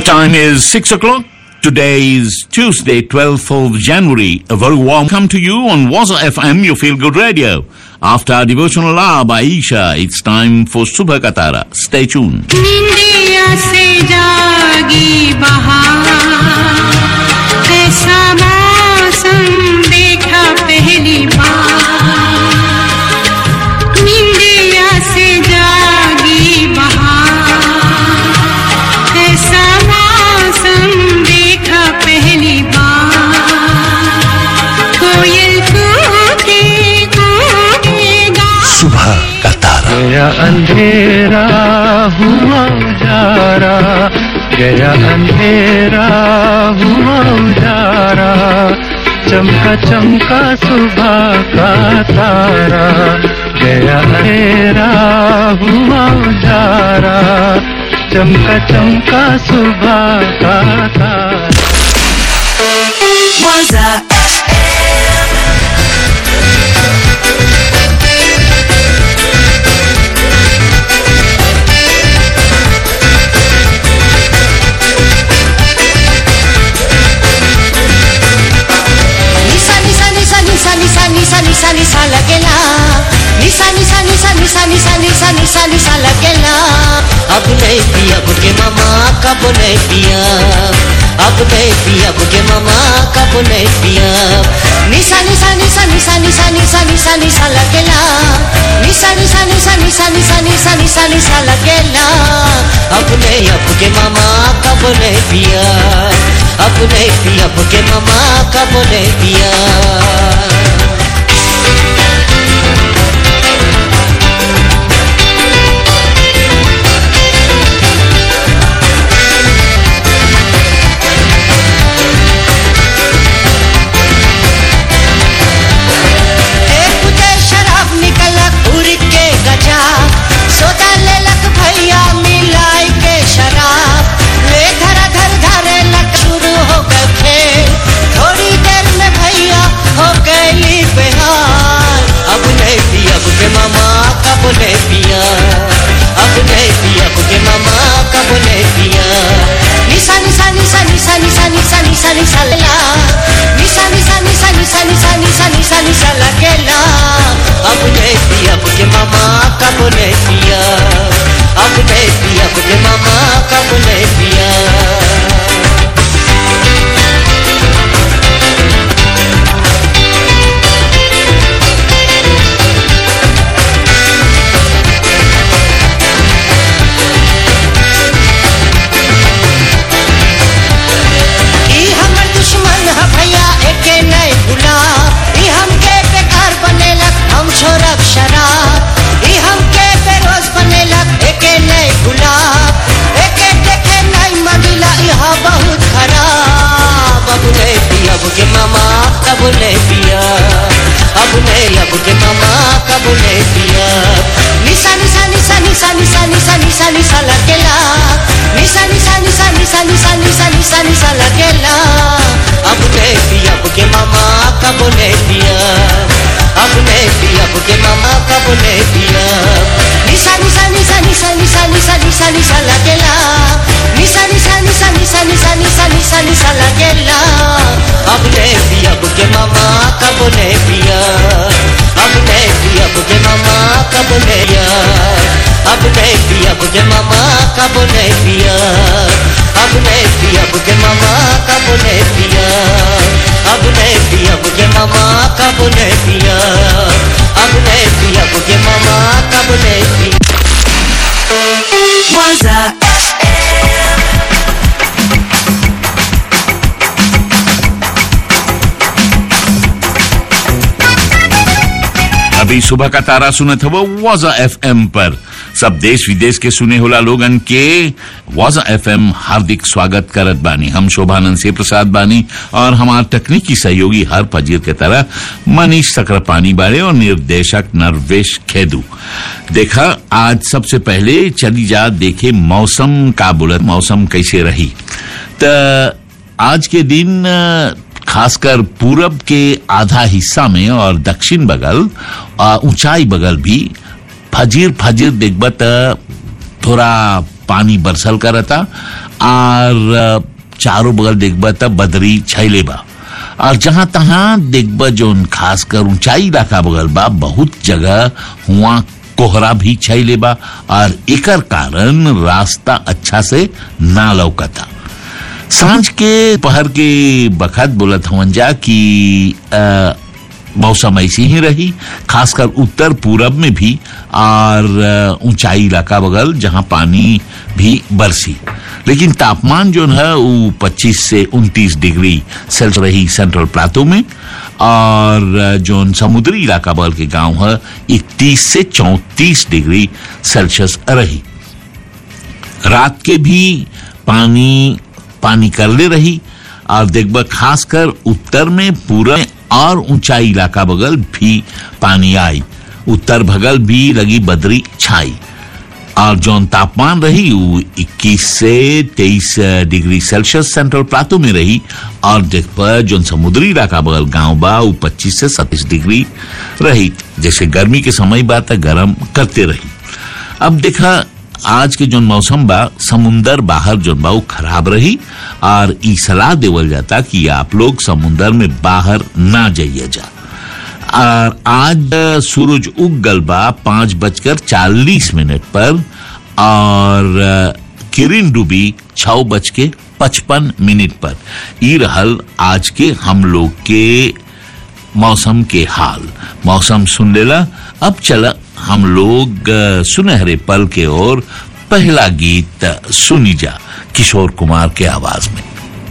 time is 6 o'clock. Today is Tuesday, 12th of January. A very warm welcome to you on Waza FM, your feel good radio. After our devotional hour by Isha, it's time for Subha Katara. Stay tuned. निंदिया से जागी बहार ऐसा मौसम देखा पहली बार निंदिया से जागी बहार ऐसा मौसम देखा पहली बार कोयल कूके कूके गा सुबह का तारा गया अंधेरा हुआ उजारा गया अंधेरा हुआ उजारा चमका चमका सुबह का तारा गया अंधेरा हुआ उजारा चमका चमका सुबह का तारा निसा निसा निसा निसा निसा निसा निसा निसा लगेला निसा निसा निसा निसा निसा निसा निसा निसा लगेला अब नहीं पिया बुके मामा कब नहीं पिया अब नहीं पिया बुके मामा कब नहीं पिया निसा निसा निसा निसा निसा निसा निसा निसा लगेला निसा निसा निसा निसा निसा निसा निसा निसा लगेला अब नहीं अब के मामा कब नहीं पिया अब नहीं पिया बुके मामा कब नहीं पिया एक बुझे शराब निकलक उड़ के गजा सोदा लेलक भैया मिलाई के शराब ले धरा धर धरे लक शुरू हो गए खेल थोड़ी देर में भैया हो गई बेहाल अब नहीं पिया बुके मामा कब नहीं पिया अब नहीं पिया बुके मामा कब नहीं पिया निशा निशा निशा निशा निशा निशा निशा निशा ला निशा निशा निशा निशा निशा निशा निशा निशा लगेला अब नहीं पिया बुके मामा कब नहीं पिया अब नहीं पिया बुके मामा कब नहीं पिया ई हमर दुश्मन है भैया एके नहीं भुला ई हमके बेकार बनेलक हम छोड़ब शराब ई हमके बेरोज बनेलक एके नहीं भुला एके देखे नहीं मदिला यह बहुत खराब अब नहीं पिया के मामा कब नहीं पिया अब नहीं अब के मामा कब नहीं पिया निशा निशा निशा निशा निशा निशा निशा निशा लगेला निशा निशा निशा निशा निशा निशा निशा निशा लगेला अब नहीं पिया के मामा कब नहीं पिया अब नहीं पिया के मामा कब नहीं पिया निशा निशा निशा निशा निशा निशा निशा निशा लगेला निशा निशा निशा निशा निशा निशा निशा निशा लगेला अब नहीं पिया के मामा कब नहीं पिया अब नहीं पिया के मामा कब नहीं पिया अब नहीं पिया के मामा कब नहीं पिया अब नहीं पिया के मामा कब नहीं पिया अब नहीं पिया के मामा कब नहीं पिया अब नहीं पिया के मामा कब नहीं पिया अभी सुबह का तारा सुने थे वो वाजा एफएम पर सब देश विदेश के सुने होला लोगन के वाजा एफएम हार्दिक स्वागत करत बानी हम शोभानंद से प्रसाद बानी और हमार तकनीकी सहयोगी हर फजीर के तरह मनीष सक्रापानी बारे और निर्देशक नरवेश खेदू देखा आज सबसे पहले चली जा देखे मौसम का बुलत मौसम कैसे रही त आज के दिन अ, खासकर पूरब के आधा हिस्सा में और दक्षिण बगल आ, ऊंचाई बगल भी फजीर फजीर देखब त थोड़ा पानी बरसल करता और अ, चारों बगल देखबा तब बदरी छैले बा और जहां तहां देखबा जोन खासकर ऊंचाई इलाका बगल बा बहुत जगह हुआ कोहरा भी छैले बा और एकर कारण रास्ता अच्छा से ना लौकता सांझ के पहर के बखत बोलत हवन जा कि अ, मौसम ऐसी ही रही खासकर उत्तर पूरब में भी और अ, ऊंचाई इलाका बगल जहां पानी भी बरसी लेकिन तापमान जो है वो 25 से 29 डिग्री सेल्सियस रही सेंट्रल प्लाटो में और अ, जो समुद्री इलाका बगल के गांव है 31 से 34 डिग्री सेल्सियस रही रात के भी पानी पानी करले रही और देखबा खासकर उत्तर में पूरा और ऊंचाई इलाका बगल भी पानी आई उत्तर भगल भी लगी बदरी छाई और जौन तापमान रही वो 21 से 23 डिग्री सेल्सियस सेंट्रल प्लाटो में रही और देख पर जौन समुद्री इलाका बगल गांव बा वो 25 से 27 डिग्री रही जैसे गर्मी के समय बा त गर्म करते रही अब देखा आज के जोन मौसम बा समुंदर बाहर जोन बा वो खराब रही और ई सलाह देवल जाता कि आप लोग समुंदर में बाहर ना जाइए जा और आज अ, सूरज उग गल बा पांच बजकर चालीस मिनट पर और अ, किरण डूबी छह बज के पचपन मिनट पर ई रहल आज के हम लोग के मौसम के हाल मौसम सुन लेला अब चला हम लोग अ, सुनहरे पल के ओर पहला गीत अ, सुनी जा किशोर कुमार के आवाज में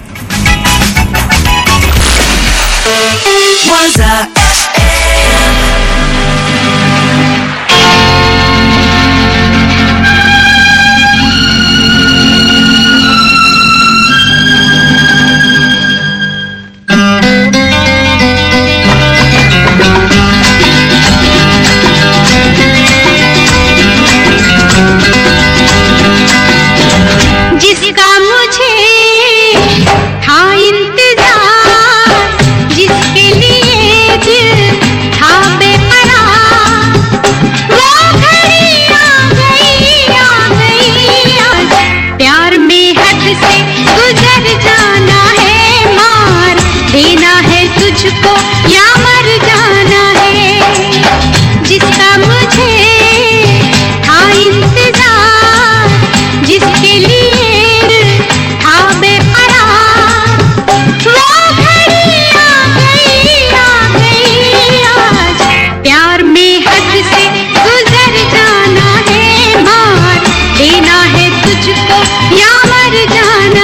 जिसका मुझे था इंतजार जिसके लिए दिल था बेकरार वो घड़ी आ गई आ गई आज प्यार में हद से गुजर जाना है मार देना है तुझको या मर जाना है जिसका मुझे था इंतजार जिसके लिए था बेकरार वो घड़ी आ गई आ गई आज प्यार में हद से गुजर जाना है मार देना है तुझको या मर जाना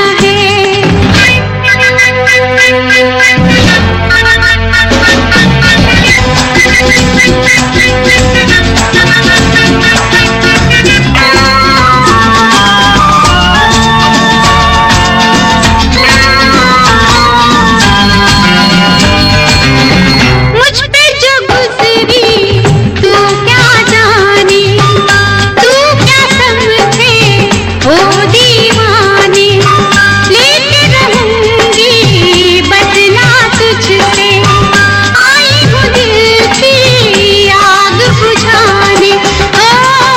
मुझ पे जो गुजरी तू क्या जाने तू क्या समझे हो दीवाने लेके रहूंगी बदला तुझसे आई हूँ दिल की आग बुझाने ओ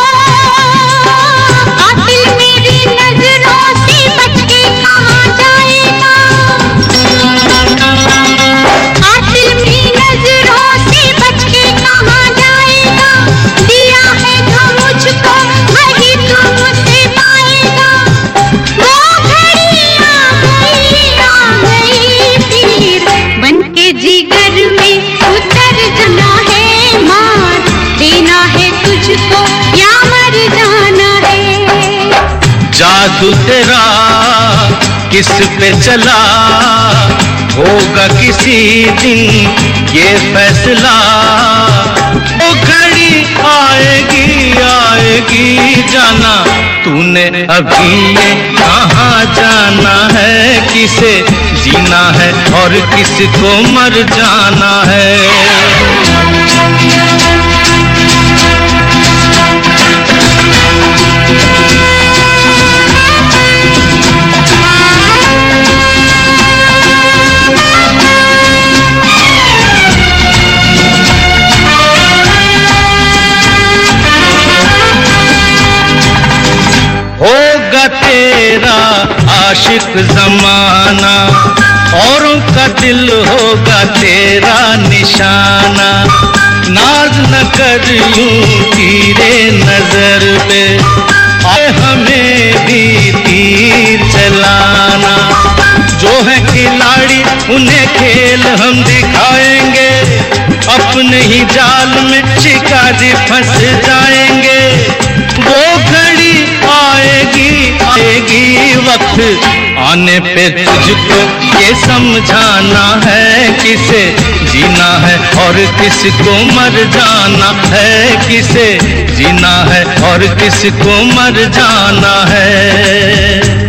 कातिल मेरी नजरों से बच के कहाँ जाएगा कातिल मेरी नजरों से बच के कहाँ जाएगा दिया है जो मुझको वही तू मुझसे पाएगा वो घड़ी आ गई आ गई फिर बन के जिगर में उतर जाना है मार देना है तुझको या मर जाना है जादू तेरा किस पे चला होगा किसी दिन ये फैसला वो घड़ी आएगी आएगी जाना तूने अभी ये कहाँ जाना है किसे जीना है और किसको मर जाना है होगा तेरा आशिक जमाना औरों का दिल होगा तेरा निशाना नाज न कर यूं तीरे नजर पे आए हमें भी तीर चलाना जो है खिलाड़ी उन्हें खेल हम दिखाएंगे अपने ही जाल में शिकारी फंस जाएंगे वो घड़ी आएगी आएगी वक्त आने पे तुझको ये समझाना है किसे जीना है और किसको मर जाना है किसे जीना है और किसको मर जाना है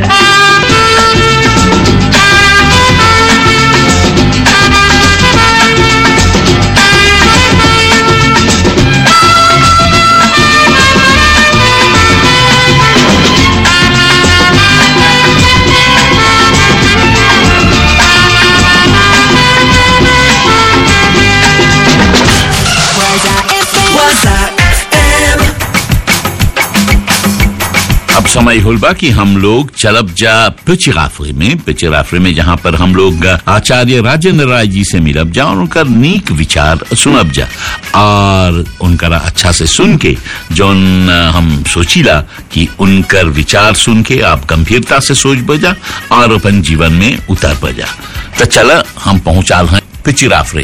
अब समय हुलबा कि हम लोग चलब जा पिचिराफरे में पिचिराफरे में जहाँ पर हम लोग आचार्य राजेंद्र राय जी से मिलब जा और उनका नीक विचार सुनब जा और उनका अच्छा से सुन के जौन हम सोचीला कि उनकर विचार सुन के आप गंभीरता से सोच बजा और अपन जीवन में उतर बजा तो चला हम पहुंचाल हैं पिचिराफरे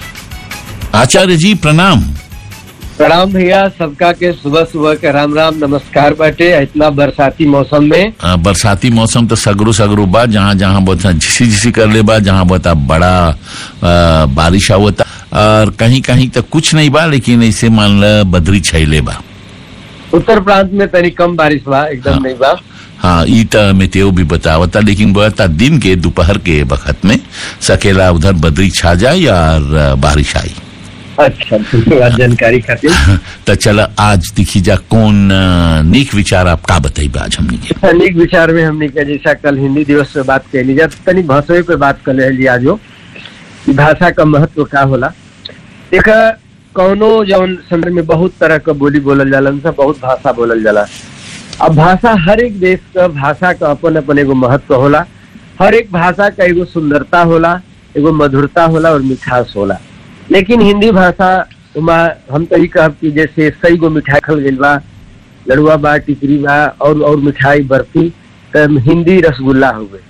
आचार्य जी प्रणाम प्रणाम भैया सबका के सुबह सुबह के राम राम नमस्कार बाटे इतना बरसाती मौसम में आ, बरसाती मौसम तो सगरो सगरो बा जहाँ जहाँ बहुत झिसी झिसी कर ले बा जहाँ बहुत बड़ा आ, बारिश आवता और कहीं कहीं तो कुछ नहीं बा लेकिन ऐसे मान ल बदरी छैले बा उत्तर प्रांत में तनी कम बारिश बा एकदम हाँ। नहीं बा हाँ ई त मेतेओ भी बतावता लेकिन बता दिन के दोपहर के वक्त में सकेला उधर बदरी छा जाए और आ, बारिश आई अच्छा धन्यवाद जानकारी खातिर तो चला आज दिखी जा कौन आ, नीक विचार आप का बताई आज हमने के अनेक विचार में हमने के जैसा कल हिंदी दिवस पे बात कैली जा तनी भाषा पे बात कर रही आज हो कि भाषा का महत्व का होला एक कौनो जौन संदर्भ में बहुत तरह का बोली बोलल जाला उनसे बहुत भाषा बोलल जाला अब भाषा हर एक देश का भाषा का अपन अपन एगो महत्व होला हर एक भाषा का एगो सुंदरता होला एगो मधुरता होला और मिठास होला लेकिन हिंदी भाषा उमा हम तो ई कहब कि जैसे सही गो मिठाई खल गइल बा लड़ुआ बा टिकरी बा और और मिठाई बर्फी त हिंदी रसगुल्ला हुए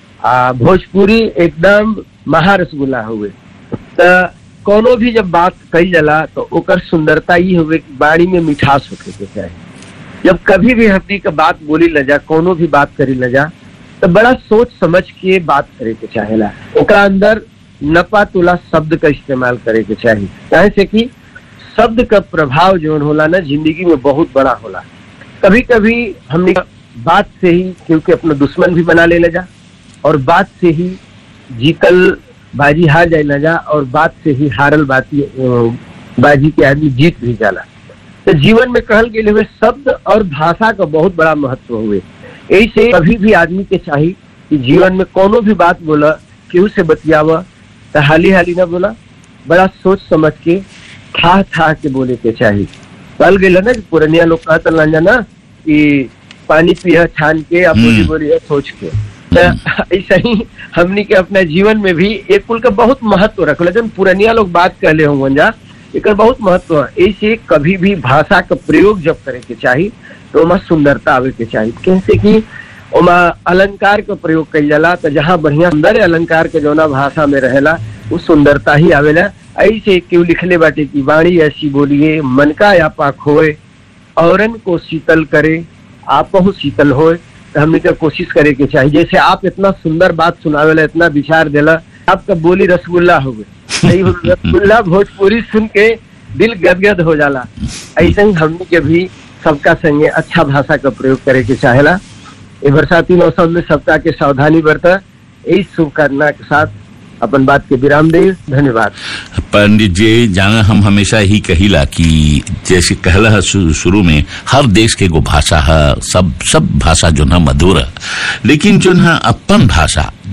आ भोजपुरी एकदम महा रसगुल्ला हुए त कोनो भी जब बात कही जाला तो ओकर सुंदरता ई हुए कि बाड़ी में मिठास होके के चाही जब कभी भी हमनी के बात बोली ल जा कोनो भी बात करी ल जा तो बड़ा सोच समझ के बात करे के चाहेला ओकरा अंदर नपा तुला शब्द का इस्तेमाल करे के चाहिए काहे से कि शब्द का प्रभाव जो होला ना जिंदगी में बहुत बड़ा होला कभी कभी हमने बात से ही क्योंकि अपना दुश्मन भी बना ले जा और बात से ही जीतल बाजी हार जाए ना जा और बात से ही हारल बाती अ, बाजी के आदमी जीत भी जाला तो जीवन में कहल गेले हुए शब्द और भाषा का बहुत बड़ा महत्व हुए ऐसे कभी भी आदमी के चाहिए कि जीवन में कोनो भी बात बोला केहू से बतियावा तो हाली हाली ना बोला बड़ा सोच समझ के था था के बोले के चाहिए कल गेल ना कि पुरनिया लोग कहत रहलन जा ना कि पानी पिया छान के या बोली हम्म। बोली सोच के तो ऐसा ही हमनी के अपना जीवन में भी एक कुल का बहुत महत्व रखल जन पुरनिया लोग बात कहले होंगे जा एकर बहुत महत्व है ऐसे कभी भी भाषा का प्रयोग जब करे के चाहिए तो ओमा सुंदरता आवे के चाहिए कैसे कि ओमा अलंकार का प्रयोग कइल जाला तो जहाँ बढ़िया सुंदर अलंकार के जौना भाषा में रहेला वो सुंदरता ही आवेला ऐसे क्यों लिखले बाटे की वाणी ऐसी बोलिए मन का यापा खोए औरन को शीतल करे आपहु शीतल होए तो हमने का कोशिश करे के चाहिए जैसे आप इतना सुंदर बात सुनावेला इतना विचार देला आपका बोली रसगुल्ला हो गई नहीं हो रसगुल्ला भोजपुरी सुन के दिल गदगद हो जाला ऐसे ही हमने के भी सबका संगे अच्छा भाषा का प्रयोग करे के चाहेला ये बरसाती मौसम में सबका के सावधानी बरता यही शुभकामना के साथ अपन बात के विराम दे धन्यवाद पंडित जी जाना हम हमेशा ही कहिला कि जैसे कहला है शु- शुरू में हर देश के एगो भाषा है सब सब भाषा जो है मधुर है लेकिन जो है अपन भाषा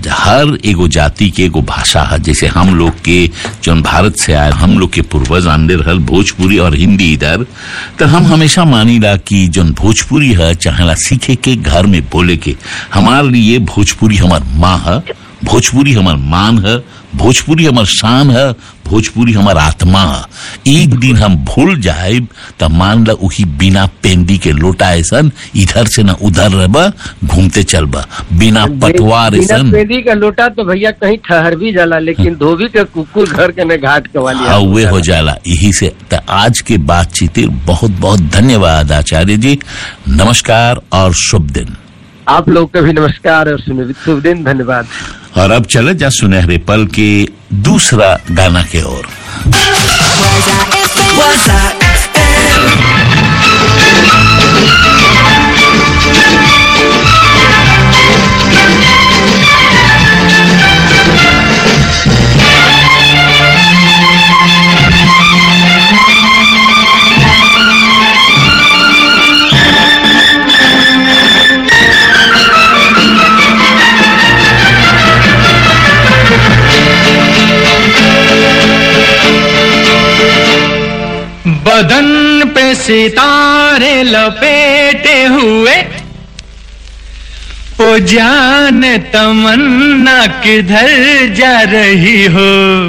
हर एगो जाति के एगो भाषा है जैसे हम लोग के जौन भारत से आए हम लोग के पूर्वज आंदे रहल भोजपुरी और हिंदी इधर तो हम हमेशा मानीला कि जौन भोजपुरी है चाहेला सीखे के घर में बोले के हमारे लिए भोजपुरी हमार माँ है भोजपुरी हमार मान है भोजपुरी हमार शान है भोजपुरी हमार आत्मा है एक दिन हम भूल जाए तो मान ला उही बिना पेंदी के लोटा ऐसन इधर से ना उधर रहबा घूमते चलबा बिना पटवार बिना ऐसन पेदी का लोटा तो भैया कहीं ठहर भी जाला लेकिन धोबी के कुकुर घर के न घाट के वाली हाँ वे हो जाला यही से तो आज के बातचीत बहुत बहुत धन्यवाद आचार्य जी नमस्कार और शुभ दिन आप लोग का भी नमस्कार और सुनिए शुभ दिन धन्यवाद और अब चले जा सुनहरे पल के दूसरा गाना के ओर बदन पे सितारे लपेटे हुए ओ जान तमन्ना किधर जा रही हो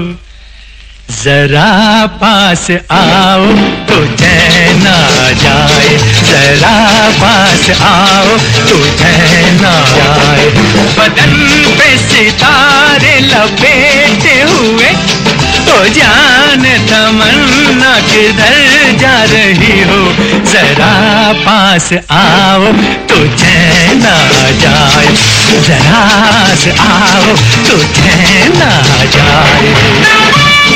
जरा पास आओ तो चैन आ जाए जरा पास आओ तो चैन आ जाए बदन पे सितारे लपेटे हुए तो जान तमन्ना किधर जा रही हो जरा पास आओ तो चैन आ जाए जरा से आओ तो चैन आ जाए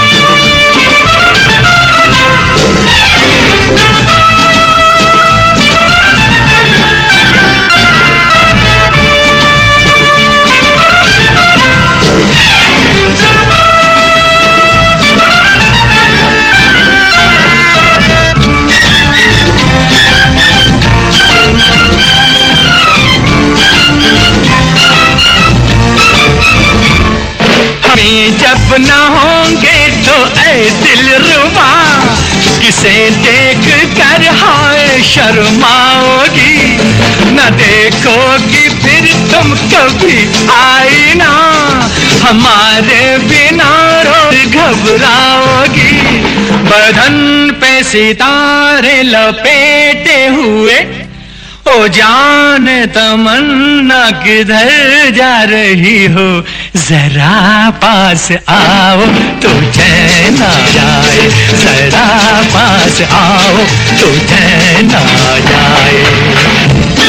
हमें जब न होंगे तो ऐ दिल रुबा किसे देख कर हाय शर्माओगी न देखोगी फिर तुम कभी आई ना हमारे बिना रोज घबराओगी बदन पे सितारे लपेटे हुए ओ जान तमन्ना किधर जा रही हो जरा पास आओ तो चैन आ जाए जरा पास आओ तो चैन आ जाए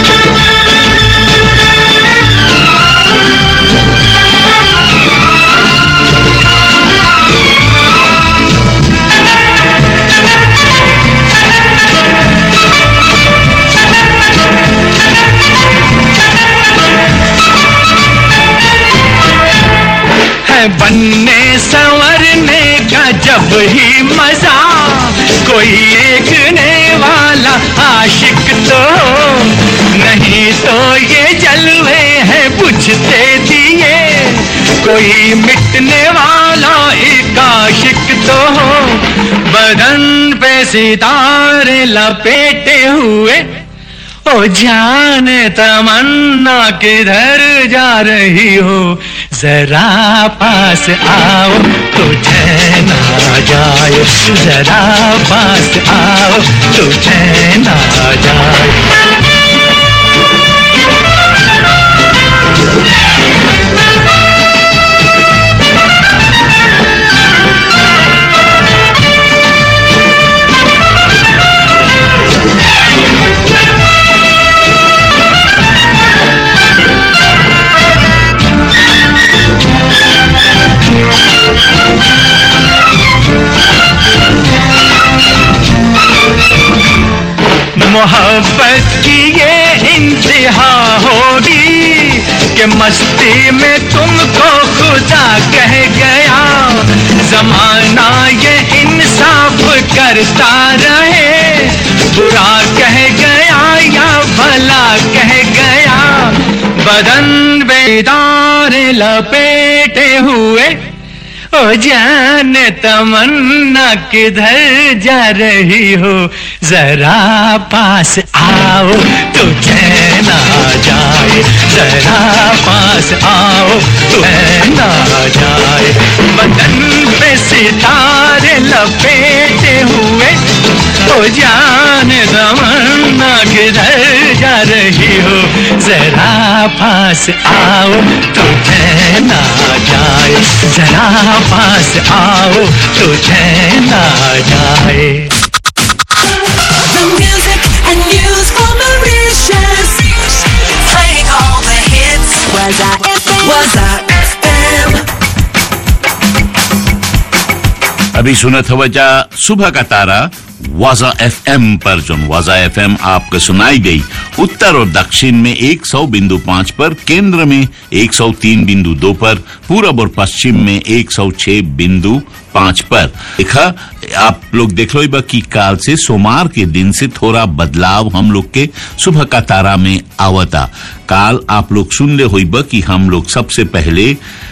है बनने संवरने का जब ही मजा कोई देखने वाला आशिक तो हो नहीं तो ये जलवे हैं बुझते दिए कोई मिटने वाला एक आशिक तो हो बदन पे सितारे लपेटे हुए ओ जान तमन्ना किधर जा रही हो जरा पास आओ तो चैन आ जाए जरा पास आओ तो चैन आ जाए मोहब्बत की ये इंतहा होगी कि मस्ती में तुमको खुदा कह गया जमाना ये इंसाफ करता रहे बुरा कह गया या भला कह गया बदन बेदार लपेटे हुए ओ जाने तमन्ना किधर जा रही हो जरा पास आओ तो चैन आ जाए जरा पास आओ तो चैन आ जाए बदन पे सितारे लपेटे हुए ओ जाने तमन्ना किधर जा रही हो जरा पास आओ तो चैन आ जाए जरा पास आओ तो चैन आ जाए The music and news for Mauritius. Playing all the hits. Was I FM? Was I FM? अभी सुनत हवजा सुबह का तारा वाजा एफएम पर जो वाजा एफएम आपको सुनाई गई उत्तर और दक्षिण में 100 बिंदु पाँच पर केंद्र में 103 बिंदु दो पर पूरब और पश्चिम में 106 बिंदु पाँच पर देखा आप लोग देख लो बा कि काल से सोमवार के दिन से थोड़ा बदलाव हम लोग के सुबह का तारा में आवता काल आप लोग सुन ले हुई बा कि हम लोग सबसे पहले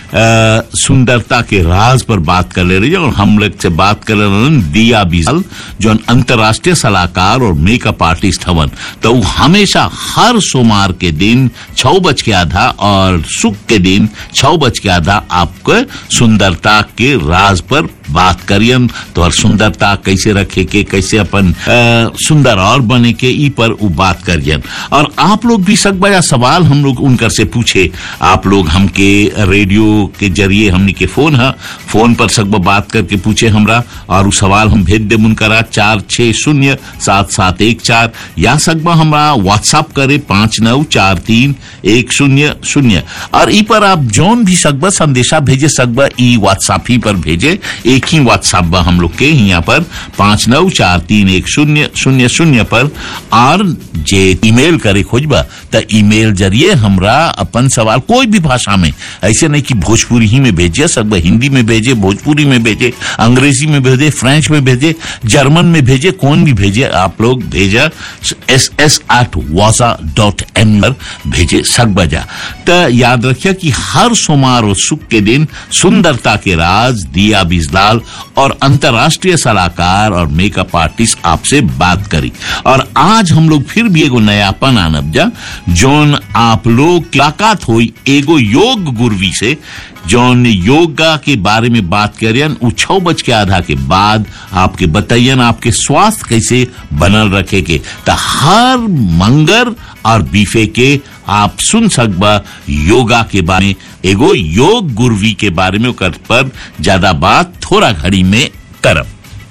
अ, सुंदरता के राज पर बात कर ले रही है और हम लोग से बात कर रहे हैं दिया बिजल जो अंतर्राष्ट्रीय सलाहकार और मेकअप आर्टिस्ट हवन तो वो हमेशा हर सोमवार के दिन छह बज के आधा और सुख के दिन छह बज के आधा आपको सुंदरता के राज पर बात करियन तो और सुंदरता कैसे रखे के कैसे अपन अ, सुंदर और बने के ई पर वो बात करियन और आप लोग भी सक बजा सवाल हम लोग उनकर से पूछे आप लोग हमके रेडियो के जरिए हमनी के फोन है फोन पर सब बात करके पूछे हमरा और उ सवाल हम भेज दे उनकरा चार छः शून्य सात सात एक चार या सकबा हमरा व्हाट्सअप करे पाँच नौ चार तीन एक शून्य शून्य और ई पर आप जौन भी सकबा संदेशा भेजे सकबा ई व्हाट्सअप ही पर भेजे एक ही व्हाट्सअप बा हम लोग के यहाँ पर पाँच नौ चार तीन एक शून्य शून्य शून्य पर और जे ईमेल करे खोजबा त ईमेल जरिए हमरा अपन सवाल कोई भी भाषा में ऐसे नहीं कि भोजपुरी ही में भेजे सकबा हिंदी में भेजे भोजपुरी में भेजे अंग्रेजी में भेजे फ्रेंच में भेजे जर्मन में भेजे कौन भी भेजे आप लोग भेजा एस एस एट वाजा डॉट एम पर भेजे सकबा जा त याद रखिए कि हर सोमवार और सुख के दिन सुंदरता के राज दिया बिजलाल और अंतर्राष्ट्रीय सलाहकार और मेकअप आर्टिस्ट आपसे बात करी और आज हम लोग फिर भी एगो नयापन आनब जा जोन आप लोग की मुलाकात हुई एगो योग गुरवी से जौन योगा के बारे में बात करियन उ छह बज के आधा के बाद आपके बताइयन आपके स्वास्थ्य कैसे बनल रखे के त हर मंगर और बीफे के आप सुन सकबा योगा के बारे में एगो योग गुरवी के बारे में ओकर पर ज्यादा बात थोड़ा घड़ी में करब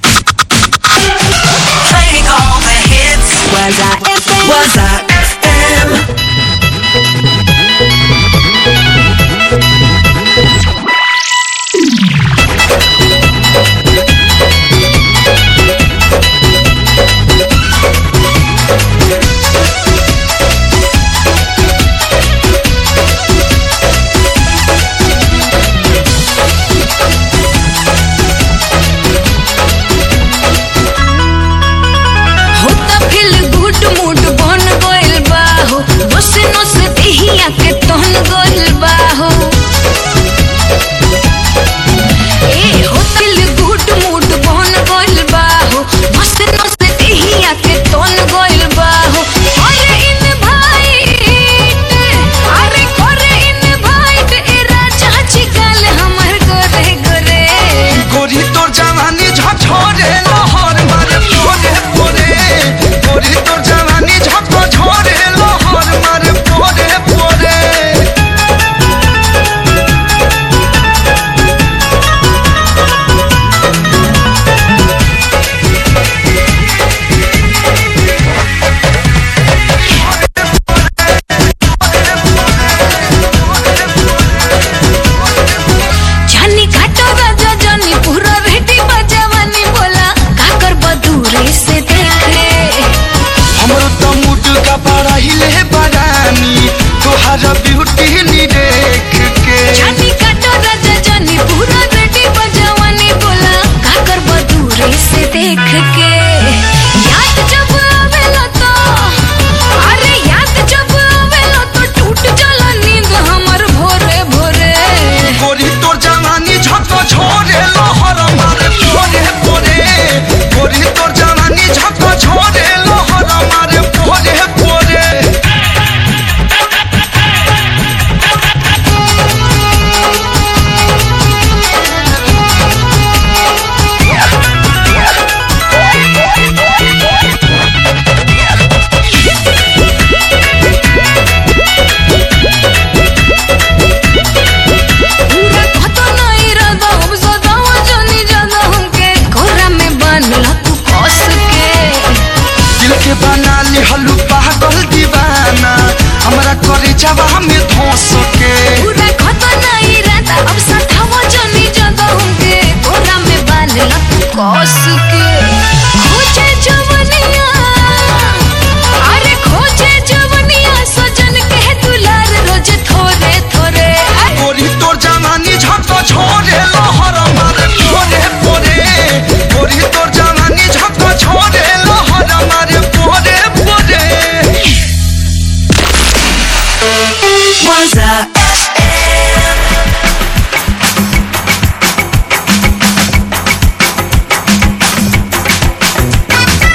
Playing all the hits. Was I FM? Was I FM? होता फिल गुड मूड बन गइल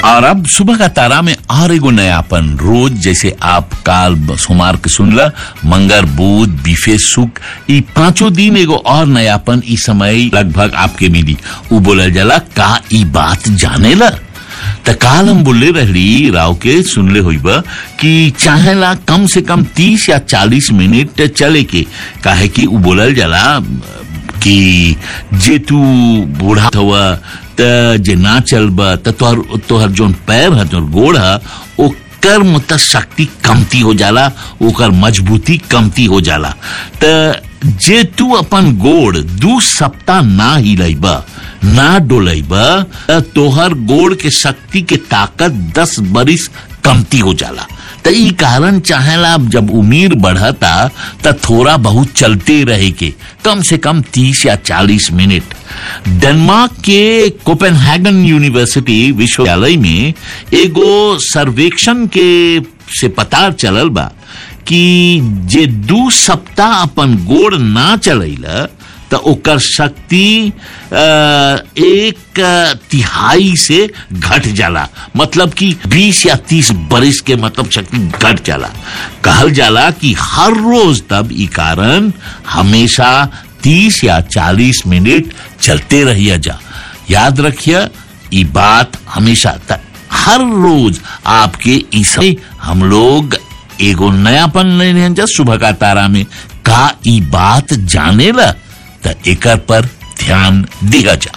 और अब सुबह का तारा में और एगो नयापन रोज जैसे आप काल सोमार के सुनला मंगर बुध बीफे सुख ई पांचों दिन एगो और नयापन ई समय लगभग आपके मिली उ बोलल जाला का ई बात जानेला त काल हम बोले रहली राव के सुनले होइबा कि चाहेला कम से कम तीस या चालीस मिनट चले के काहे कि उ बोलल जाला कि जे तू बूढ़ा हुआ त जे ना चलबा त तोहर तोहर जोन पैर है तोहर गोड़ है ओकर मतलब शक्ति कमती हो जाला ओकर मजबूती कमती हो जाला त जे तू अपन गोड़ दू सप्ताह ना हिलैबा ना डोलैबा त तोहर गोड़ के शक्ति के ताकत दस बरिस कमती हो जाला त ई कारण चाहेला अब जब उम्र बढ़ता त थोड़ा बहुत चलते रहे के कम से कम तीस या चालीस मिनट डेनमार्क के कोपेनहेगन यूनिवर्सिटी विश्वविद्यालय में एगो सर्वेक्षण के से पता चलल बा कि जे दू सप्ताह अपन गोड़ ना चलैला त ओकर शक्ति अ, एक तिहाई से घट जाला मतलब कि 20 या 30 बरिस के मतलब शक्ति घट जाला कहल जाला कि हर रोज तब ई कारण हमेशा 30 या 40 मिनट चलते रहिया जा याद रखिए ई बात हमेशा त हर रोज आपके ईसा हम लोग एगो नयापन लेने जा सुबह का तारा में का ई बात जानेला त एकर पर ध्यान दिया जा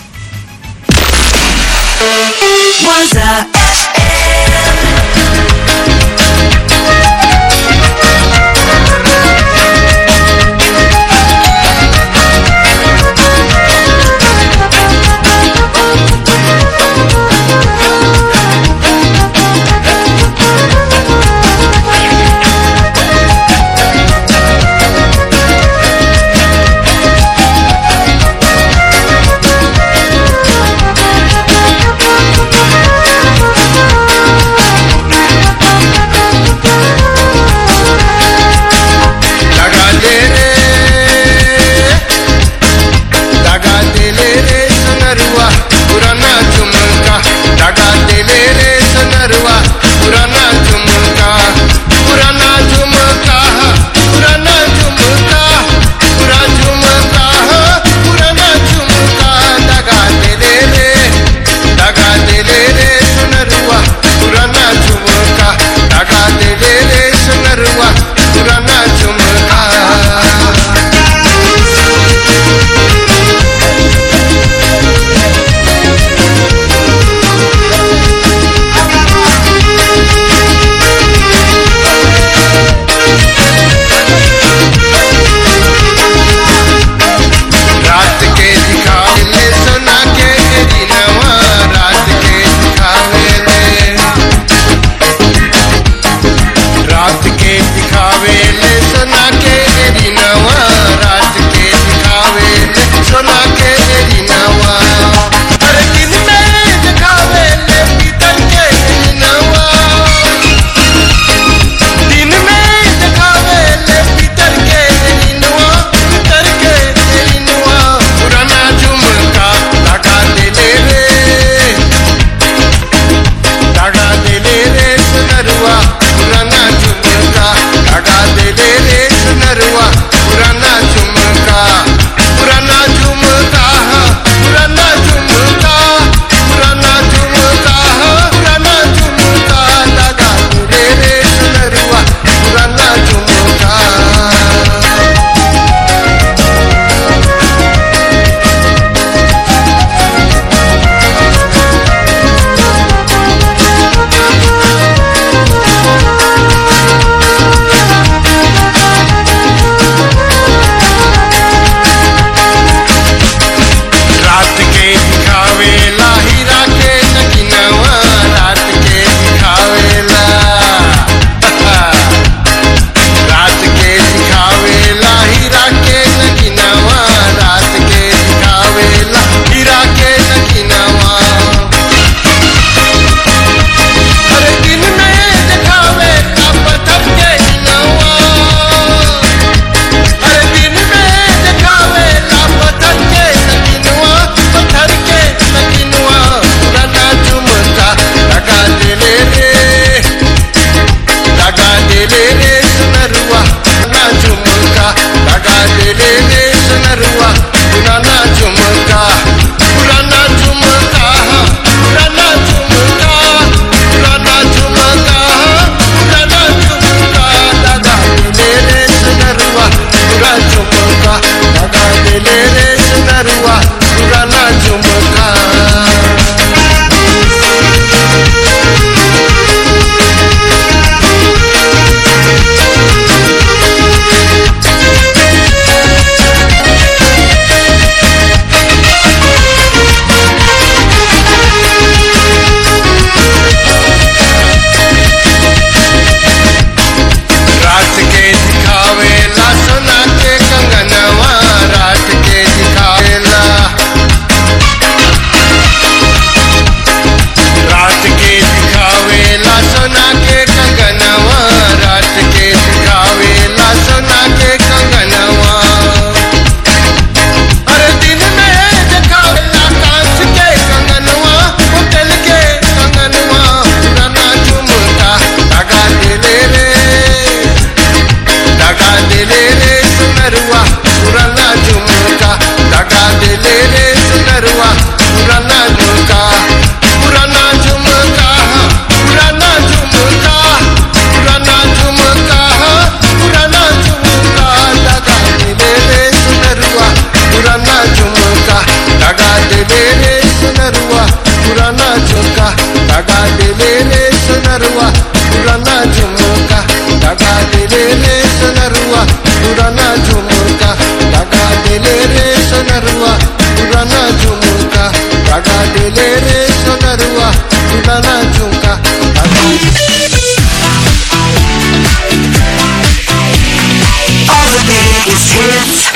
Waza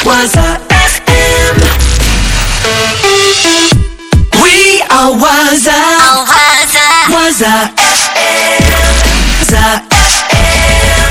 Waza FM. We are Waza. Waza FM. Waza FM.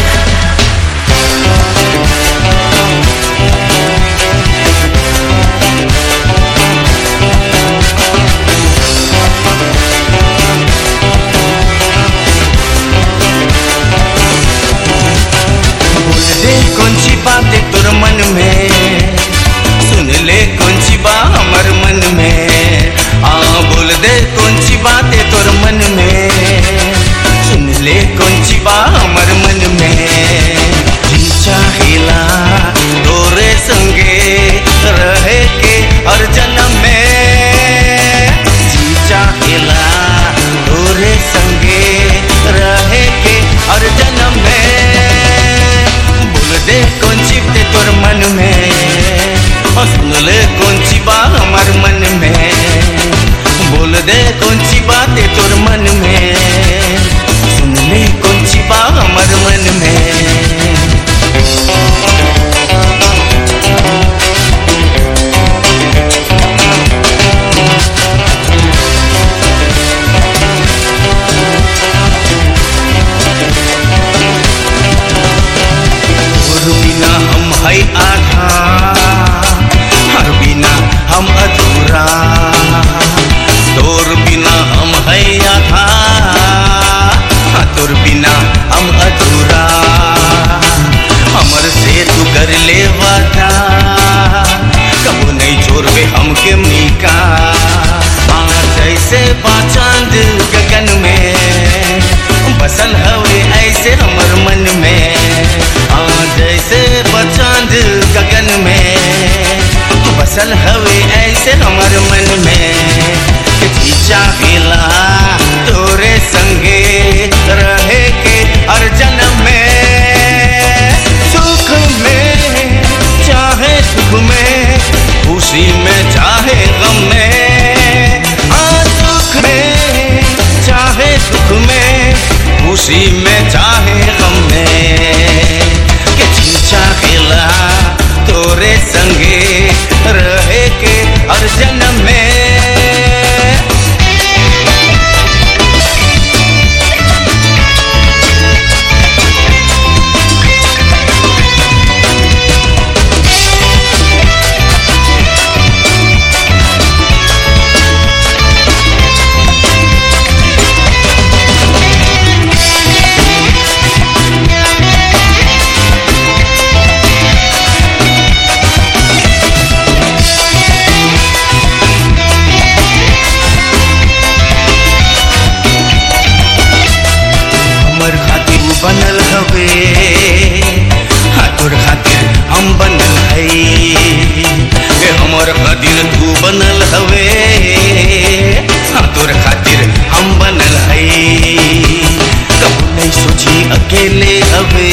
बोल दे कौन सी बातें तोर मन में सुन ले कौन सी बात हमर मन में आ बोल दे कौन सी बातें तोर मन में सुन ले कौन सी बात हमर मन में जी चाहेला तोरे संगे रहे के हर जन्म में जी चाहेला तोरे संगे रहे के हर जन्म में बोल दे कौन सी बातें तोर मन में और सुन ले कौन सी बात हमार मन में बोल दे कौन सी बातें तोर मन में सुन ले कौन सी बात हमार मन में तोर बिना हम है आधा हर बिना हम अधूरा तोर बिना हम है आधा हाँ, तोर बिना हम अधूरा हमर से तू कर ले वादा कबो नहीं छोड़बे हमके मीका हाँ, जैसे बाचांद गगन में बसल हवे ऐसे हमर मन में हाँ जैसे बचांद गगन में बसल हवे ऐसे हमर मन में कि जी चाहेला तोरे संगे रहे के हर जन्म में सुख में चाहे सुख में खुशी में चाहे गम में हाँ सुख में चाहे सुख में खुशी में चाहे गम में कि जी चाहेला तोरे संगे रहे के हर जन्म में हमर खातिर उ बनल हवे हाँ तोर खातिर हम बनल है ए हमर खातिर तू बनल हवे हाँ तोर खातिर हम बनल है कबू नहीं सोची अकेले हवे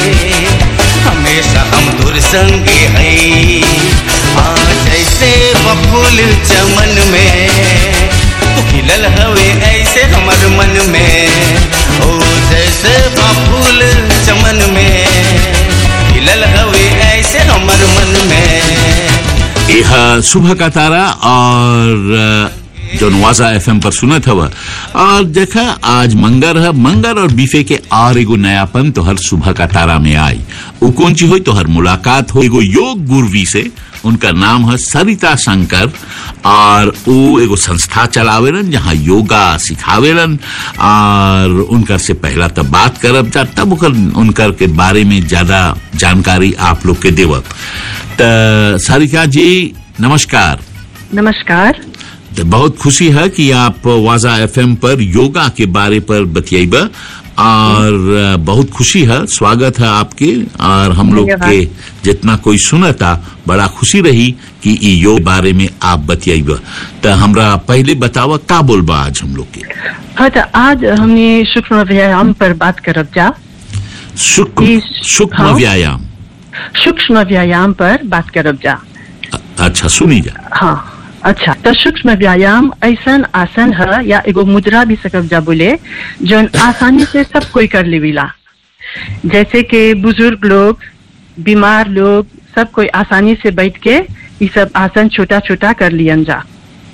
हमेशा हम तोर संगे है हाँ जैसे बफूल चमन में तू खिलल हवे ऐसे हमर मन में ओ जैसे फूल चमन में खिलल हवे ऐसे हमर मन में यह सुबह का तारा और अ, जो नवाजा एफएम पर सुनत हवा और देखा आज मंगर है मंगर और बीफे के और एगो नयापन तो हर सुबह का तारा में आई उ कौन ची हुई तो हर मुलाकात हो एगो योग गुरवी से उनका नाम है सरिता शंकर और वो एगो संस्था चलावेलन जहाँ योगा सिखावेलन और उनकर से पहला तब बात करब जा तब ओकर उनकर के बारे में ज्यादा जानकारी आप लोग के देवब त सारिका जी नमस्कार नमस्कार तो बहुत खुशी है कि आप वाजा एफएम पर योगा के बारे पर बतियाइबा और अ, बहुत खुशी है स्वागत है आपके और हम लोग धन्यवाद। के जितना कोई सुनता बड़ा खुशी रही कि ई योग बारे में आप बतियाइबा तो हमरा पहले बतावा का बोलबा आज हम लोग के हाँ तो आज हमने सूक्ष्म व्यायाम पर बात करब जा सूक्ष्म इस- सूक्ष्म हाँ। व्यायाम सूक्ष्म व्यायाम पर बात करब जा अ- अच्छा सुनी जा हाँ अच्छा तो सूक्ष्म व्यायाम ऐसन आसन है या एगो मुद्रा भी सकब जा बोले जो आसानी से सब कोई कर लेविला जैसे कि बुजुर्ग लोग बीमार लोग सब कोई आसानी से बैठ के ये सब आसन छोटा छोटा कर लियन जा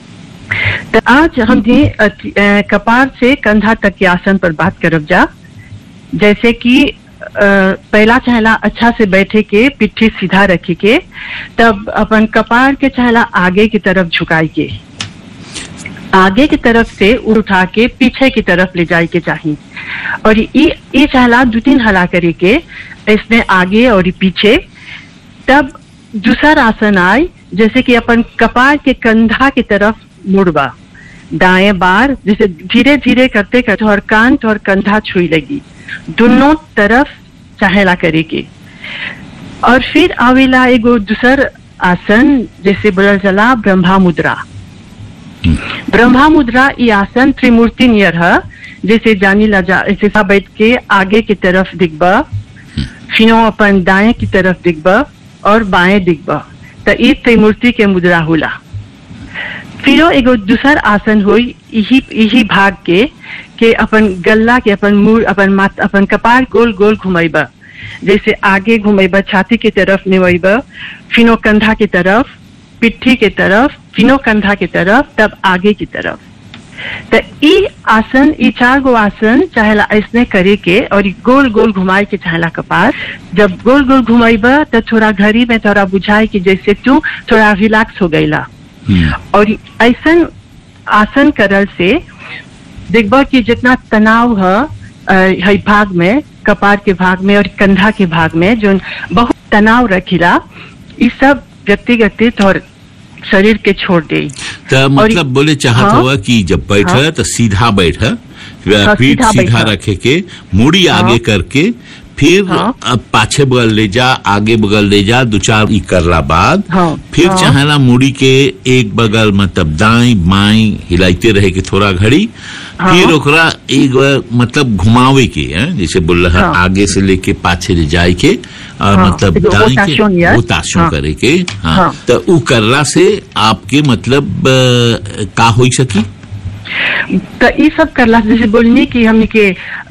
तो आज हमने अति- अ, कपार से कंधा तक के आसन पर बात करब जा जैसे कि अ, पहला चहला अच्छा से बैठे के पिट्ठी सीधा रखे के तब अपन कपार के चहला आगे की तरफ झुकाई के आगे की तरफ से उठा के पीछे की तरफ ले जाए के चाहिए और ये ये चहला दो तीन हला करे के इसमें आगे और ये पीछे तब दूसरा आसन आए जैसे कि अपन कपार के कंधा की तरफ मुड़बा दाएं बार जैसे धीरे धीरे करते करते और कान और कंधा छुई लगी दोनों तरफ चाहेला करे के और फिर आवेला एगो दूसर आसन जैसे बोलल जला ब्रह्मा मुद्रा ब्रह्मा मुद्रा ये आसन त्रिमूर्ति नियर है जैसे जानी ला जा ऐसे सा बैठ के आगे की तरफ दिखबा फिनो अपन दाएं की तरफ दिखबा और बाएं दिखबा तो ये त्रिमूर्ति के मुद्रा होला फिरो एगो दूसर आसन हुई यही यही भाग के के अपन गल्ला के अपन मुंह अपन माथ अपन कपार गोल गोल घुमाइबा जैसे आगे घुमाइबा छाती की तरफ निवाइबा फिनो कंधा की तरफ पिट्ठी के तरफ फिनो कंधा की तरफ तब आगे की तरफ तो ई आसन ई चार गो आसन चाहेला ऐसने करे के और ई गोल गोल घुमाए के चाहेला कपार जब गोल गोल घुमाइबा तो थोड़ा घड़ी में थोड़ा बुझाए कि जैसे तू थोड़ा रिलैक्स हो गईला और ऐसन आसन करल से देखबा कि जितना तनाव है अ, है भाग में कपार के भाग में और कंधा के भाग में जो बहुत तनाव रखिला ये सब व्यक्तिगत और शरीर के छोड़ दे तो मतलब बोले चाहत हाँ? हुआ कि जब बैठ हाँ? तो सीधा बैठ हाँ, पीठ सीधा सीधा बैठा। रखे के मुड़ी हाँ। आगे करके फिर हाँ। अब पाछे बगल ले जा आगे बगल ले जा दो चार ई करला बाद हाँ, फिर हाँ। चाहेला मुड़ी के एक बगल मतलब दाई बाई हिलाते रहे के थोड़ा घड़ी हाँ। फिर ओकरा एक बार मतलब घुमावे के हैं जैसे बोल रहा हाँ। आगे से लेके पाछे ले जाए के और हाँ, मतलब एगो दाई के रोटेशन यार। रोटेशन हाँ। करे के हाँ, हाँ। तो उ करला से आपके मतलब अ, का हो सकी तो ये सब करला से जैसे बोलनी कि हमने के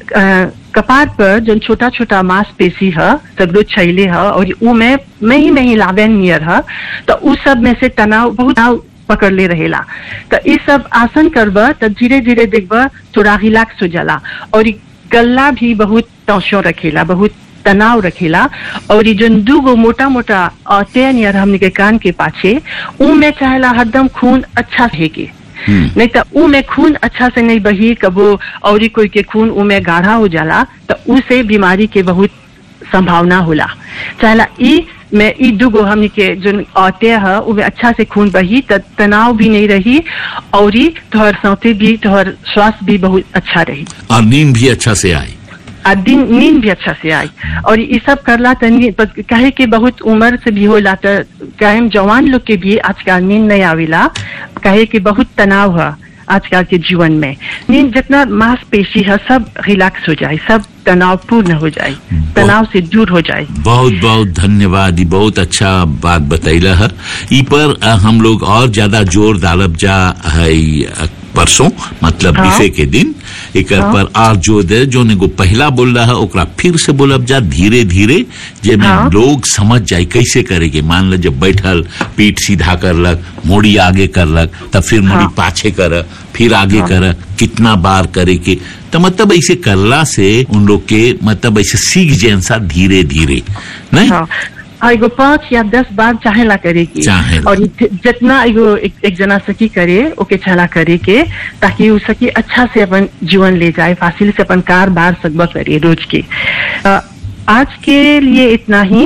अ, कपार पर जो छोटा छोटा मांसपेशी है सगरो छैले है और उ में में ही में ही लावेन नियर है तो उ सब में से तनाव बहुत तनाव पकड़ ले रहेला तो ये सब आसन करबा तो धीरे धीरे देखबा थोड़ा रिलैक्स हो जाला और ई गला भी बहुत टेंशन रखेला बहुत तनाव रखेला और ये जो दू गो मोटा मोटा अतैन नियर हमने के कान के पाछे उ में चाहेला हरदम खून अच्छा रहे के नहीं तो ऊ में खून अच्छा से नहीं बही कबो और कोई के खून ऊ में गाढ़ा हो जाला तो ऊ से बीमारी के बहुत संभावना होला चाहला ई में ई दुगो हमनी के जो औते है ऊ में अच्छा से खून बही त तनाव भी नहीं रही और ई तोहर सौते भी तोहर स्वास्थ्य भी बहुत अच्छा रही और नींद भी अच्छा से आई आ दिन नींद भी अच्छा से आई और ये सब करला तनी बस कहे कि बहुत उम्र से भी होला तो कायम जवान लोग के भी आजकल नींद नहीं आवेला कहे कि बहुत तनाव है आजकल के जीवन में नींद जितना मांसपेशी है सब रिलैक्स हो जाए सब तनाव पूर्ण हो जाए तनाव से दूर हो जाए बहुत बहुत धन्यवाद ई बहुत अच्छा बात बतैला है ई पर अ, हम लोग और ज्यादा जोर डालब जा है ई, अ, परसों मतलब हाँ। बीफे के दिन एक हाँ। पर और जो दे जो ने पहला बोल रहा है ओकरा फिर से बोलब जा धीरे धीरे जे में हाँ। लोग समझ जाए कैसे करेगे मान लो जब बैठल पीठ सीधा करलक मोड़ी आगे करलक तब फिर मोड़ी हाँ। पाछे कर फिर आगे कर कितना बार करे के तो मतलब ऐसे करला से उन लोग के मतलब ऐसे सीख जैसा धीरे धीरे नहीं हाँ और एगो पाँच या दस बार चाहेला करे की चाहेला। और इ- जितना एगो एक, एक जना सकी करे ओके चाहेला करे के ताकि उ सकी अच्छा से अपन जीवन ले जाए फासिल से अपन कार बार सकबा करे रोज के अ, आज के लिए इतना ही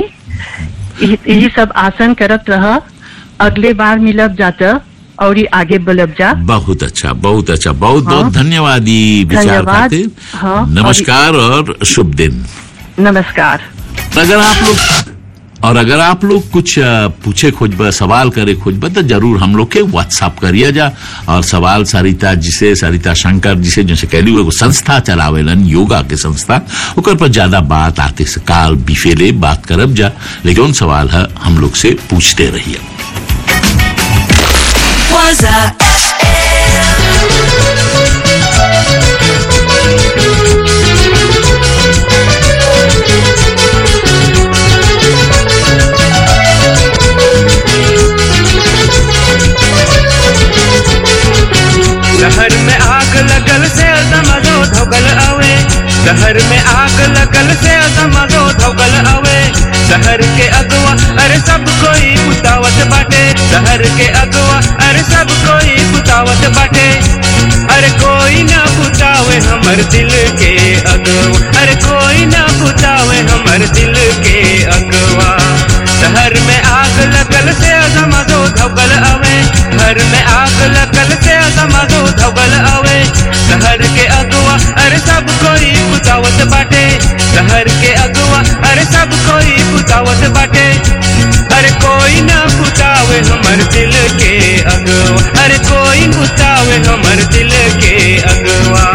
यही यही सब आसन करत रह अगले बार मिलब जाता और ये आगे बढ़ब जा बहुत अच्छा बहुत अच्छा बहुत हाँ। बहुत धन्यवाद ई विचार धन्यवाद। खातिर हाँ, और- नमस्कार और शुभ दिन नमस्कार अगर आप लोग और अगर आप लोग कुछ अ, पूछे खोजबा सवाल करे खोजबा तो जरूर हम लोग के व्हाट्सअप करिए जा और सवाल सरिता जिसे सरिता शंकर जिसे जैसे कहली एगो संस्था चलावेलन योगा के संस्था ओकर पर ज्यादा बात आते से काल बिफेले बात करब जा लेकिन उन सवाल है हम लोग से पूछते रहिए Waza शहर में आग लगल से समागो धोगल अवे शहर के अगवा अरे सब कोई पुतावत बाटे शहर के अगवा अरे सब कोई पुतावत बाटे अरे कोई ना पुतावे हमर दिल के अगवा अरे कोई ना पुतावे हमर दिल के अगवा शहर में आग लगल से समागो धोगल अवे घर में आग लगल से समागो धोगल अवे शहर के अगवा अरे सब कोई पुतावत बाटे शहर के अगवा अरे सब कोई पुतावत बाटे अरे कोई ना पुतावे हमर दिल के अगवा अरे कोई पुतावे हमर दिल के अगवा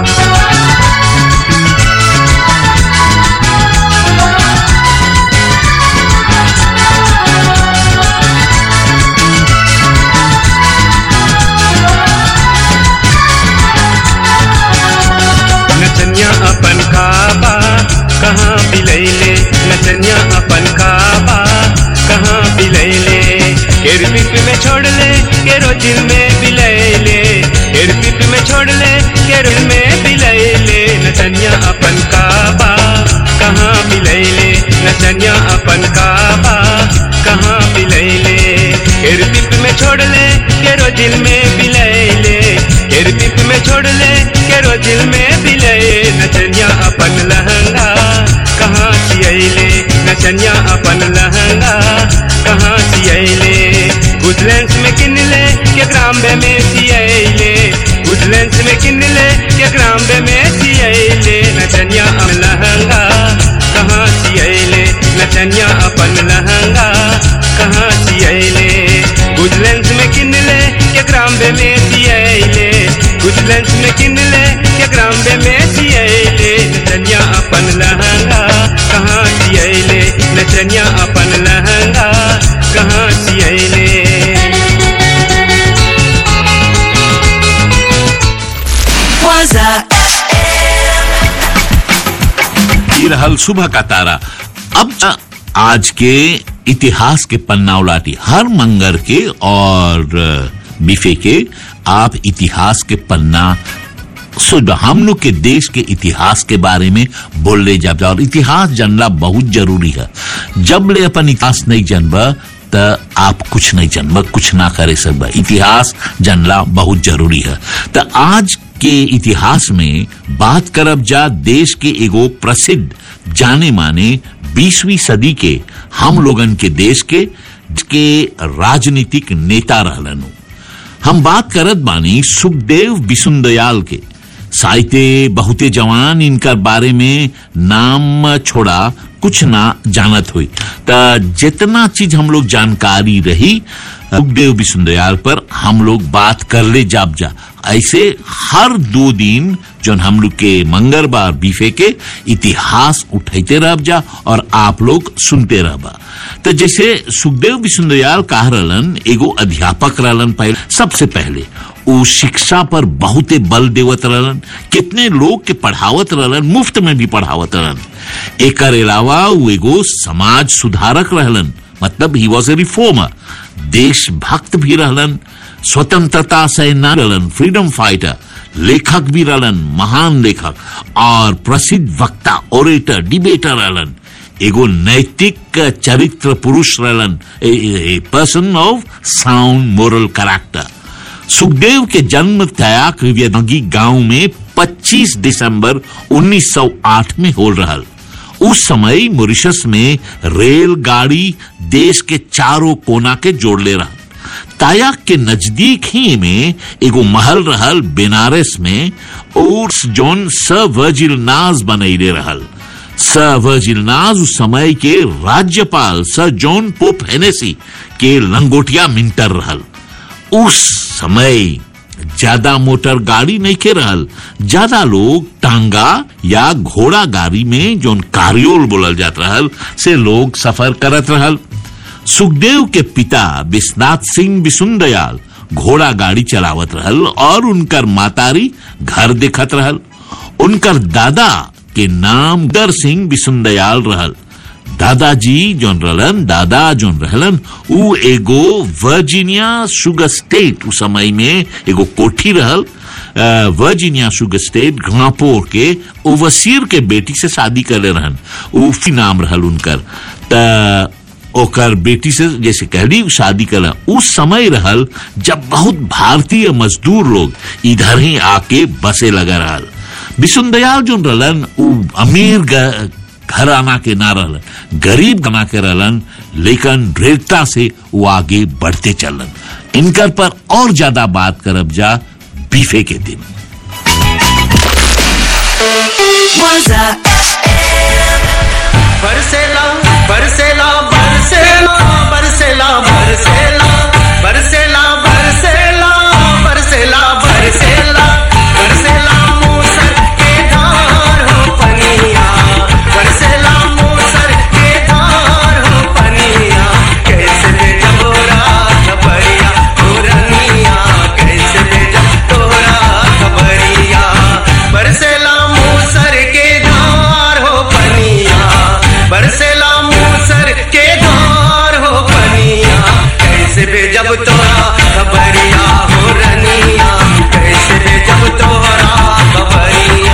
नचनिया अपन काबा कहाँ बिलैले नचनिया अपन काबा कहाँ बिलैले केर पिप में छोड़ ले केरो दिल में बिलैले केर पिप में छोड़ ले केरो दिल में बिलैले नचनिया अपन काबा कहाँ बिलैले नचनिया अपन काबा कहाँ बिलैले केर पिप में छोड़ ले केरो दिल में बिलैले केर पिप में छोड़ ले केरो दिल में बिलए नचनिया अपन लहंगा कहाँ सियले नचनिया अपन लहंगा कहाँ सियले गुडलैंड्स में किन ले के ग्राम्बे में सियले गुडलैंड्स में किन ले के ग्राम्बे में सियले नचनिया अपन लहंगा कहाँ सियले नचनिया अपन लहंगा कहाँ सियले गुडलैंड्स में किन ले के ग्राम्बे में सियले गुडलैंड्स में किन ले के ग्राम्बे में सियले नचनिया अपन लहंगा कहाँ सियले नचनिया अपन लहंगा कहाँ सियले Waza ये रहल सुबह का तारा अब आज के इतिहास के पन्ना उलाटी हर मंगर के और बिफे के आप इतिहास के पन्ना सुन हम लोग के देश के इतिहास के बारे में बोल ले जब और इतिहास जानना बहुत जरूरी है जब ले अपन इतिहास नहीं जानबा त आप कुछ नहीं जानबा कुछ ना करे सकबा इतिहास जानना बहुत जरूरी है त आज के इतिहास में बात करब जा देश के एगो प्रसिद्ध जाने माने बीसवीं सदी के हम लोगन के देश के के राजनीतिक नेता रहलन हम बात करत बानी सुखदेव बिसुंदयाल के साहित्य बहुते जवान इनकर बारे में नाम छोड़ा कुछ ना जानत हुई त जितना चीज हम लोग जानकारी रही सुखदेव बिसुंदयाल पर हम लोग बात कर ले जाब जा ऐसे हर दो दिन जो हम लोग के मंगलवार बीफे के इतिहास उठाते रह जा और आप लोग सुनते रहबा तो जैसे सुखदेव बिसुंदयाल कह रहलन एगो अध्यापक रहलन पहले सबसे पहले वो शिक्षा पर बहुते बल देवत रहलन कितने लोग के पढ़ावत रहलन मुफ्त में भी पढ़ावत रहलन एकर अलावा वो एगो समाज सुधारक रहलन मतलब ही वॉज ए रिफॉर्मर देशभक्त भी रहलन स्वतंत्रता सेनानी रहलन फ्रीडम फाइटर लेखक भी रहलन महान लेखक और प्रसिद्ध वक्ता ओरेटर डिबेटर रहलन एगो नैतिक चरित्र पुरुष रहलन person of sound moral character Sukhdev के जन्म तयाक वियदगी गांव में 25 दिसंबर 1908 में हो रहल उस समय मॉरिशस में रेलगाड़ी देश के चारों कोना के जोड़ले रहा तायाक के नजदीक ही में एगो महल रहल बेनारस में और जौन स वर्जिल नाज बनैले रहल स वर्जिल नाज उस समय के राज्यपाल सर जॉन पोप हेनेसी के लंगोटिया मिंटर रहल उस समय ज्यादा मोटर गाड़ी नहीं के रहल ज्यादा लोग टांगा या घोड़ा गाड़ी में जोन कारियोल बोलल जात रहल से लोग सफर करत रहल सुखदेव के पिता विश्वनाथ सिंह बिसुंदयाल घोड़ा गाड़ी चलावत रहल और उनकर मातारी घर देखत रहल उनकर दादा के नाम दर सिंह बिसुंदयाल रहल दादाजी जोन रहलन दादा जोन रहलन उ एगो वर्जीनिया शुगर स्टेट उस समय में एगो कोठी रहल अ, वर्जीनिया शुगर स्टेट ग्रापोर के ओवसीर के बेटी से शादी करे रहन उफी नाम रहल उनकर त ओकर बेटी से जैसे कहली शादी कर उस समय रहल जब बहुत भारतीय मजदूर लोग इधर ही आके बसे लगा रहल विशुनदयाल जो रहलन उ अमीर ग- घराना के ना रहलन गरीब बना के रहलन लेकिन दृढ़ता से वो आगे बढ़ते चलन इनकर पर और ज्यादा बात करब जा बीफे के दिन Waza बरसेला बरसेला बरसेला बरसेला बरसेला बरसेला बरसेला बरसेला बरसेला बरसेला मूसर के धार हो पनिया बरसेला मूसर के धार हो पनिया कैसे ले जबोरा खबरिया हो रनिया कैसे ले जबोरा खबरिया बरसेला मूसर के धार हो पनिया बरसेला मूसर के धार हो पनिया कैसे भेजब तोरा खबरिया हो रनिया कैसे भेजब तोरा खबरिया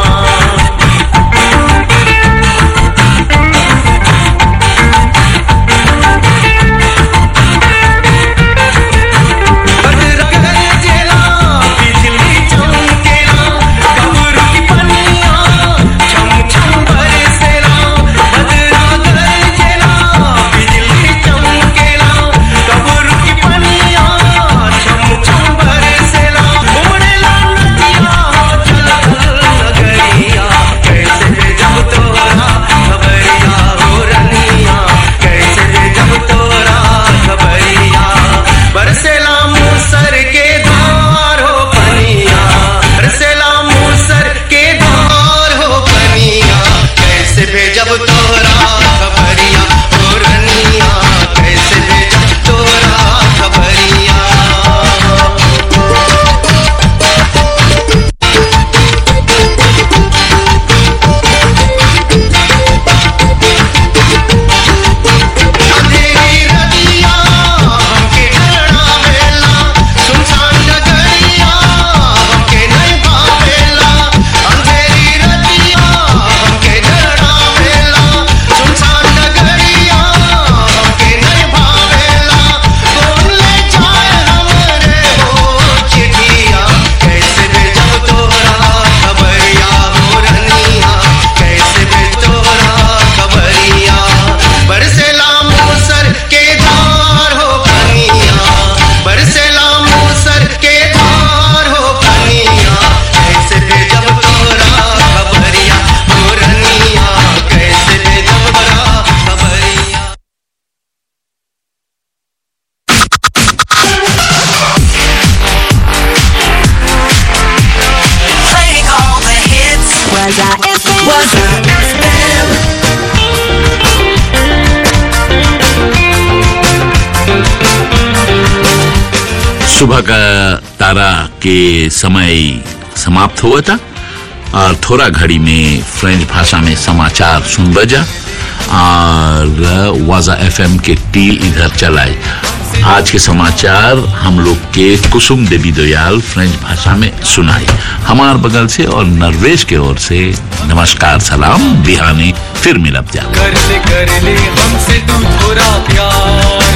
जेला बिजली चमकेला कब्र की पनिया छम छम बरसेला बदरा गरजेला बिजली चमकेला कब्र की पनिया छम छम बरसेला उमड़ेला नदिया चला नगरिया कैसे भेजब तोरा खबरिया हो रनिया कैसे भेजब तोरा खबरिया बरसेला मूसर के धार हो पनिया बरसेला मूसर के धार हो पनिया कैसे भेजब तोरा खबरिया हो रनिया कैसे भेजब तोरा खबरिया अंधेरी रतिया हमके डरावेला सुनसान नगरिया हमके नहीं भावेला अंधेरी रतिया हमके डरावेला सुनसान नगरिया हमके नहीं भावेला कौन ले जाए हमरे हो चिट्ठिया कैसे भेजब तोरा खबरिया हो रनिया कैसे भेज तोरा खबरिया बरसेला मूसर के धार हो पनिया बरसेला मूसर के धार हो पनिया कैसे भेजब तोरा खबरिया हो रनिया कैसे भेजब तोरा खबरिया playing all the hits. Waza FM. Waza FM. सुबह का तारा के समय समाप्त हुआ था और थोड़ा घड़ी में फ्रेंच भाषा में समाचार सुन बजा और वाजा एफएम के टी इधर चलाए आज के समाचार हम लोग के कुसुम देवी दयाल फ्रेंच भाषा में सुनाई हमार बगल से और नरवेश के ओर से नमस्कार सलाम बिहानी फिर मिलब जा कर ले कर ले हमसे तू थोड़ा प्यार